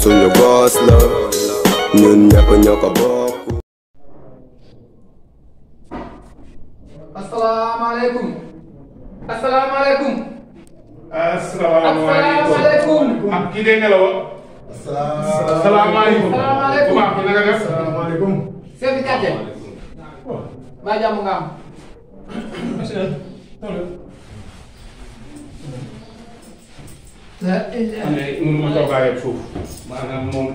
suñu boss la ñun ñëpp ñoo ko bokk asalaamaaleykum asalaamaaleykum asalaamaaleykum asalaamaaleykum ah kii day nelaw asalaamaaleykum Asalaamaaleykum. bu baax bi na nga def asalaamaaleykum. chef de quartier ba jàmm nga am la man de mënu ma toogaa yëpp suuf maanaam moom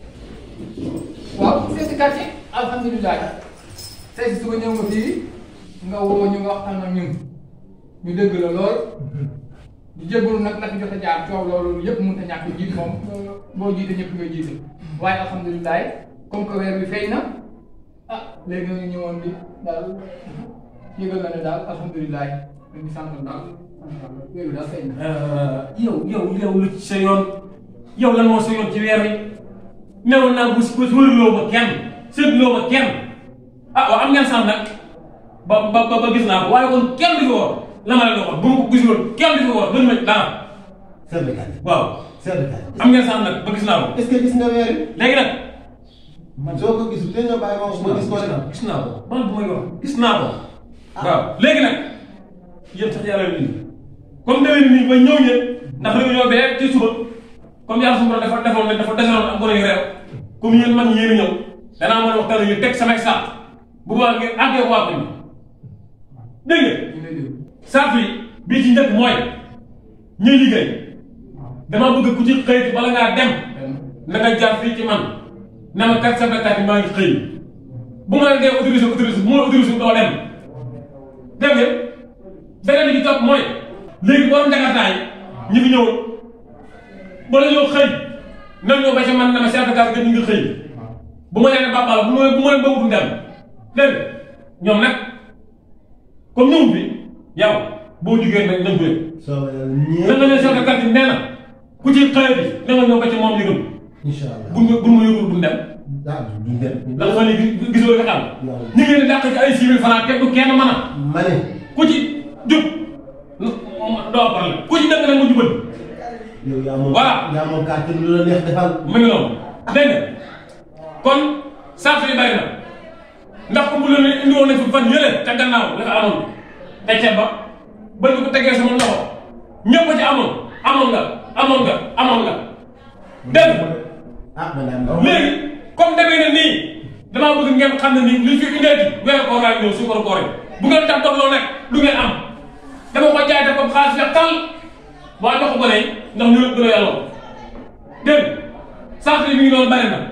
waaw chef de quartier alhamdulilah tey si suba ñëw nga fii nga woo ñu nga waxtaan ak ñun ñu dégg la lool di jégalu nag nag jot a jaar coow loolu yëpp mënut a ñàkk jiit moom boo jiite ñëpp nga jiite waaye alhamdulilah comme que weer bi fay na ah léegi nga ñëwoon di daal yëgal na ne daal alhamdulilah dañuy sant daal weer bi daal fay na. yow yow yow lu ci sa yoon yow lan moo sa yoon ci weer wi newoon naa bu si bés wëruloo ma kenn seetloo ma kenn ah waaw am ngeen sant nag ba ba ba gis naa ko waaye kon kenn du fi woor la ma leen waxoon bu ma ko gisul woon kenn du fi woor gën ma dara Seydou Kane. waaw Seydou Kane. am ngeen sant nag ba gis naa ko est-ce que gis nga weer wi. léegi nag man soo ko gisul te nga bàyyi ma ma gis ko rek. gis naa ko man bu may wax gis naa ko waaw léegi nag yéen sax yàlla nii comme demee nii ba ñëw ñëpp ndax réunion bee ci suba comme yàlla su ma dafa defoon ne dafa deseloon am gone yu réew comme yéen man yéen a ñëw danaa mën a waxtaan ñu teg samay saat bu boobaa ngeen àggee waa ko ñu dégg nga ñu lay déglu. saat yi bii ci njëkk mooy ñuy liggéey dama bëgg ku ci xëy bala ngaa dem na nga jaar fii ci man na ma kat sa bekkaat yi maa ngi xëy bu ma la dee autorisé autorisé bu ma la autorisé doo dem dégg nga beneen bi ci topp mooy léegi borom jakartaay ñi fi ñëw bala ñoo xëy nan ñoo ba ca man na ma chef de case ñu ngi xëy bu ma leen bàbbala bu ma bu ma leen ba wutum dem dégg nga ñoom nag comme ñëw bi yow boo jugee nag nañ ko yëg soo na nga ne chef de case nee na ku ci xëy bi na nga ñëw ba ca moom yëgam incha allah. buñ ma buñ ma yëgul buñ dem ah duñ dem. ndax fan yii gisoo nga xam ñu ngi leen di dàq ci ay six mille francs kenn du kenn mën a ma ne. ku ci jub doo problème ku ci dëgg nag mu jubal yow yaa moom. Voilà. yaa moom kàttan lu la neex defal. mu ngi noonu dégg nga kon saako yi bari na ndax ko bu leen indi woon nañ fi fan yële ca gannaaw la fa amoon te ceeb ba ba ñu ko tegee sama loxo ñëpp a ci amoon amoon nga amoon nga amoon nga dégg nga ah man daal. léegi comme demee na nii damaa bëgg ngeen xam ne nii li fi indeeti weeru koor laa ñëw suukaru koor yi bu ngeen tax dox loo nekk du ngeen am dama ko jaay def ko xaalis ya tal waaye jox ko ne ndax ñu gën a yàlla dégg nga sant yi mi ngi doon bari na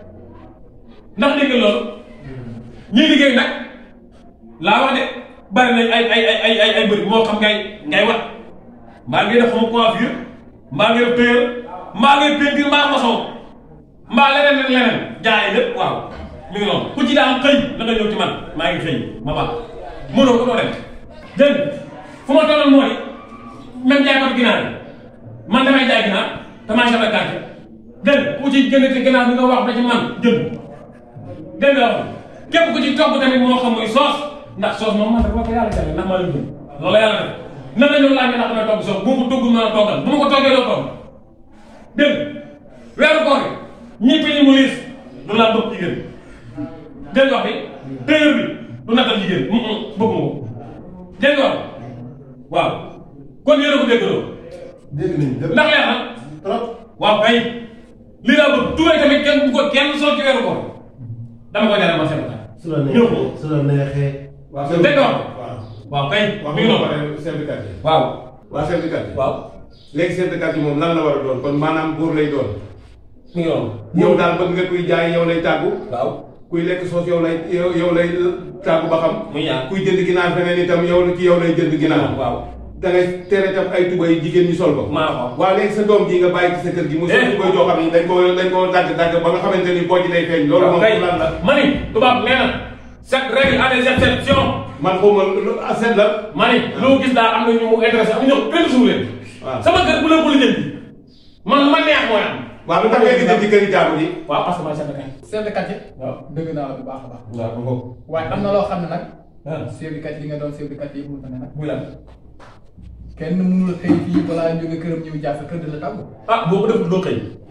ndax dégg nga loolu ñuy liggéey nag laa wax de bari nañ ay ay ay ay ay ay bëri moo xam ngay ngay wat mbaa ngay def xama coiffure mbaa ngay def tailleur mbaa ngay peinture mbaa maçon mbaa leneen ak leneen jaay lépp waaw mi ngi noonu ku ci daan xëy la nga ñëw ci man maa ngi xëy ma baax mënoo ko doo dem dégg nga fu ma tolloon mooy même jaay kat ginaar yi man damay jaay ginaar damaa chef de quartier dégg nga ku ci jëndati ginaar bi nga wax ba ci man jënd dégg nga wax képp ku ci togg tamit moo xam muy soos ndax soos moom man dafa ko yàlla jàlle ndax maa leen jënd loolu la yàlla def nan la ñëw laaj ndax damay togg soos bu ma ko togg mën a toggal bu ma ko toggee doo togg dégg nga weeru koor yi ñi bi mu liis du laa bëgg jigéen dégg nga wax bi téyër bi du nattal jigéen bëgg ma ko dégg nga wax waaw kon yéen a ko dégg loolu dégg nañ lépp. ndax leer na trop. waaw kay li laa bëgg tubay tamit kenn bu ko kenn sol ci weeru koor dama ko jaral ma seen su la ñëw ko neexee su la neexee. waa dégg nga wax waaw waaw kay wax mi ngi nga noonu pare chef de quartier waaw waa chef de quartier waaw léegi chef de quartier moom lan la war a doon kon maanaam buur lay doon mi ngi noonu yow daal bëgg nga kuy jaay yow lay tàggu waaw kuy lekk soos yow lay yow yow lay tàggu ba xam muy ñaar kuy jënd ginaar feneen itam yow ci yow lay jënd ginaar waaw da ngay tere itam ay tubay jigéen ñi sol ko maa ko waaw léegi sa doom ji nga bàyyi ci sa kër gi mu sol Eh. tubay joo xam ne dañ ko dañ ko dagg dagg ba nga xamante ni boo ci day feeñ loolu waaw moom kay lan la mani tubaab nee na chaque règle a des exceptions man xaw ma lu aset la mani loo gis daal am na ñu mu intéressé am ñoo benn suuf leen waaw sama kër bu leen ko lijjanti man lu ma neex mooy am waaw lu tax ngay gisee ci kër yi jaamu ji waaw parce que maa chef de quartier chef de quartier waaw dëgg naa la bu baax a baax waaw ma ko waaye am na loo xam ne nag ah chef de quartier li nga doon chef de quartier yëpp mënut a ne nag muy lan kenn mënul xëy fii balaa jóge këram ñëw jaar sa kër di la tàggu ah boo ko deful doo xëy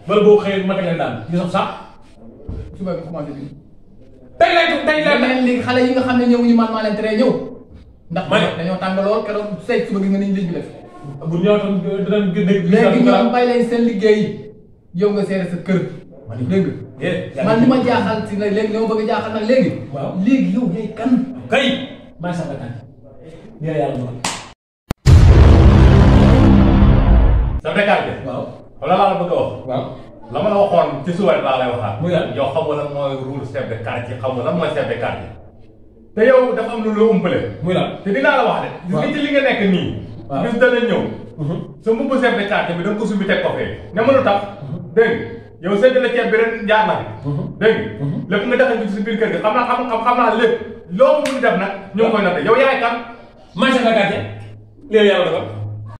wala boo xëyee ma teg leen daal ñu sax sax suba bi commencé bi tey lay tey lay leneen léegi xale yi nga xam ne ñëwuñu man maa leen tere ñëw ndax Ma ne. dañoo tàng lool keroog say suba gi nga niñ liñ bi def bu ñëw tam dinañ gën a. léegi ñoom bàyyi leen seen liggéey yow nga seere sa kër dégg nga man li ma jaaxal si nag léegi li ma bëgg a jaaxal nag léegi Waaw. léegi yow yaay kan kay maa sax kan nii la yàlla dogal. sa béykat bi. waaw xam la laa la bëgg a wax. waaw la ma la waxoon ci suba laa lay waxaat. Muy lan? yow xam nga lan mooy rôle chef de quartier xam nga lan mooy chef de quartier. te yow dafa am lu la umpale. muy lan. te dinaa la wax de. gis nga ci li nga nekk nii. Waaw. gis dana ñëw. sa mbubu chef de quartier bi da nga ko sumbi teg ko fee. ne ma lu tax. dégg nga yow sëñ la ceeb bi ren jaar na fi. dégg nga lépp nga defal ci si biir kër gi xam naa xam xam naa lépp loo mun def nag ñu ngi koy noté yow yaay kan. maa sax gàcce lii la yàlla dogal.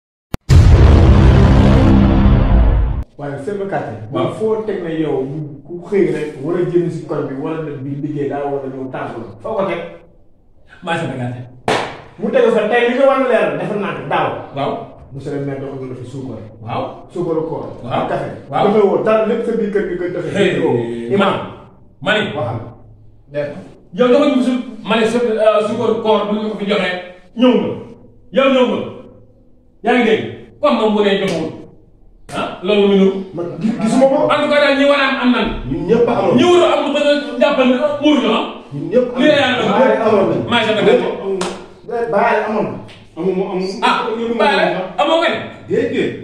waaye seen quartier. Waaw. waaw foo teg na yow ku xëy rek war a jënd si koñ bi wala def bi liggéey daa war a ñëw tànk la foo ko teg maa sax gàcce. mu tegu fa tey li nga war a leer defal naa ko daaw. waaw. monsieur le maire doxal na fi suukar. waaw. suukaru koor. Waaw. ak café. Waaw. defee woo dara lépp sa biir kër gi koy defee. hey imam mani waxal. def yow dafa ñu su ma ne su sukar koor bu ñu ko fi joxee ñëw nga yow ñëw nga yaa ngi dégg comme moom bu nee joxewul ah loolu mu nuru man gis- gisuma ko. en tout cas daal ñi war a am am nan ñun ñëpp a amoon. ñi war a am ba nga jàppal ne muur ñu ah ñun ñëpp lii la yàlla dogal. Baye amoon nañ. maa sa gàcce. Baye amoon na. amu mu amu. ah bàyyi la amoo nga ne déedéet.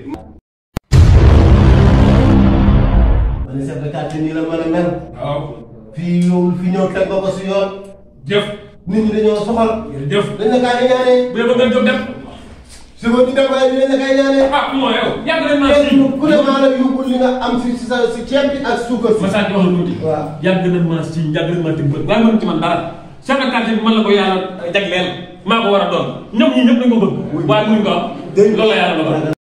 ma ne chef de quartier nii la mën a mel waaw fii yow fi ñëw teg nga ko si yoon jëf nit ñi dañoo soxal jëf dañ la kaa di ñaanee bu dee ba ngeen jóg dem si ko ñu dem waaye dañ la kay ñaanee ah non yow yàgg nañ maa si kenn ku ne maa la yóbbul li nga am si si sa si ceeb bi ak suukar si Massa di wax la tuuti. waaw. yàgg nañ maa si yàgg nañ maa tëgg bët waaye mënu ci man dara. chef de quartier bi man la ko yàlla jagleel maa ko war a doon ñoom ñii ñëpp dañ ko bëgg. waaye mënuñ ko am. dégg nga. loolu la yàlla dogal.